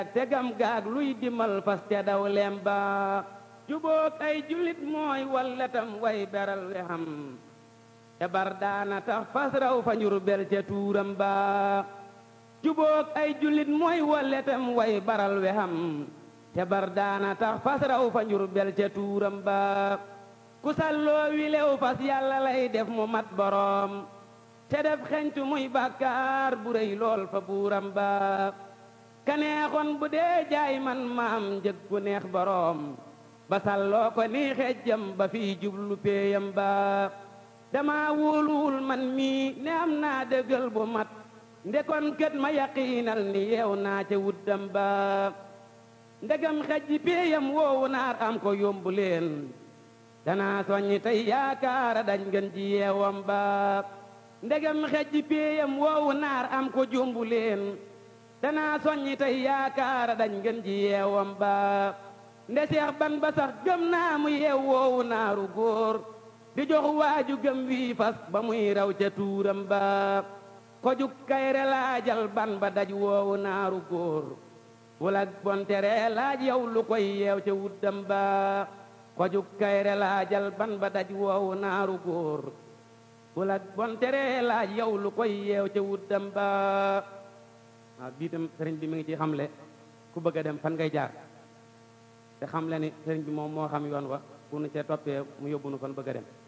tegam gaag luy dimal fas te daw lem ba jubóog ay julit mooy walletam way beral we xam te bar daana tax fas raw fa njur bel ca tuuram ba jubóog ay julit mooy walletam way baral we xam te bar daana tax fas raw fa njur bel ca tuuram ba ku salloo wi lew fas yàlla lay def mu mat boroom te def xencu muy bàkkaar bu rëy lool fa buuram ba kaneexoon bu dee jaay man maam njëg gu neex boroom ba salloo ko ni xejjam ba fii jublu péeyam ba dama wóoluwul man mii ne am naa dëggal bu mat ndekon kët ma yaqiinal ni yeew naa ca wuddam ba ndegam xejji péeyam woowu naar am ko yombu leen danaa soññi tey yaakaara dañ ngeen ji yeewam ba ndegam xejji péeyam woowu naar am ko jombu leen danaa soññi tey yaakaara dañ ngeen ji yeewam ba nde seex ban ba sax gëm naa mu yeew woowu naaru góor di jox waaju gëm wii fas ba muy raw ca tuuram ba ko juk kayre laajal ban ba daj woowu naaru góor wala bontere laaj yow lu koy yeew ca wuddam ba ko juk kayre laajal ban ba daj woowu naaru góor wala bontere laaj yow lu koy yeew ca wuddam ba waaw bii tam sëriñ bi mi ngi ci xamle ku bëgg a dem fan ngay jaar te xamle ni sëriñ bi moom moo xam yoon wa bu nu cee toppee mu yóbbu nu fan bëgg a dem